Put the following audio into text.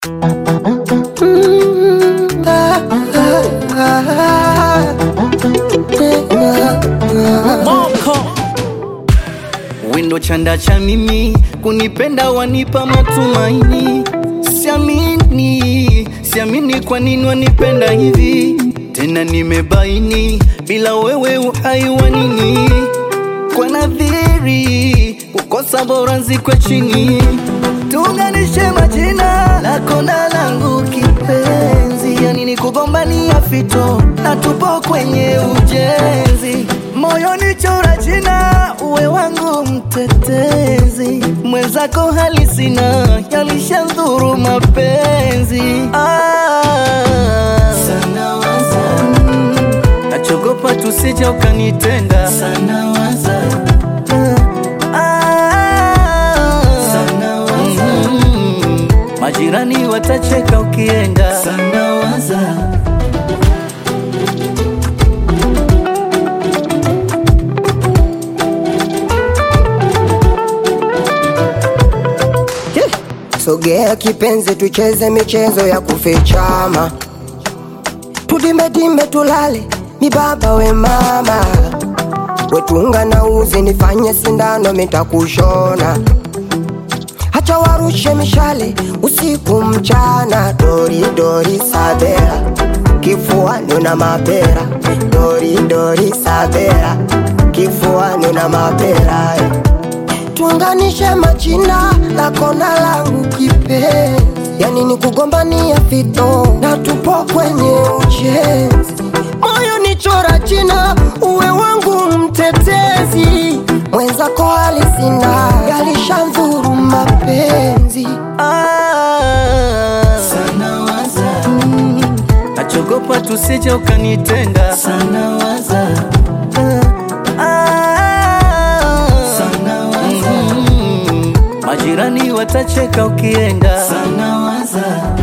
Wendo chanda cha mimi kunipenda wanipa matumaini, siamini, siamini kwa nini wanipenda hivi tena, nimebaini bila wewe uhai wa nini, kwa nadhiri kukosa bora nzikwe chini, tuunganishe majina lako na langu kipenzi, yani ni kugombania fito na tupo kwenye ujenzi, moyoni chora jina uwe wangu mtetezi, mwenzako hali sina, yalishandhuru mapenzi ah. Sana waza nachogopa tusije ukanitenda sana waza ah. Sana waza mm. majirani watacheka ukienda sana waza Sogea kipenzi, tucheze michezo ya kufichama, tudimedime tulale, mi baba we mama, wetunga na uzi, nifanye sindano mitakushona, hacha warushe mishale usiku mchana, dori dori sabera, kifuani una mapera, dori dori sabera, kifuani una mapera tuunganishe majina lako na langu kipenzi, yani ni kugombania fito na tupo kwenye ujenzi. Moyo ni chora jina, uwe wangu mtetezi, mwenzako hali sina, yalishamdhuru mapenzi ah. Sana waza nachogopa tusije ukanitenda sana waza Sana waza mm. majirani watacheka ukienda sana waza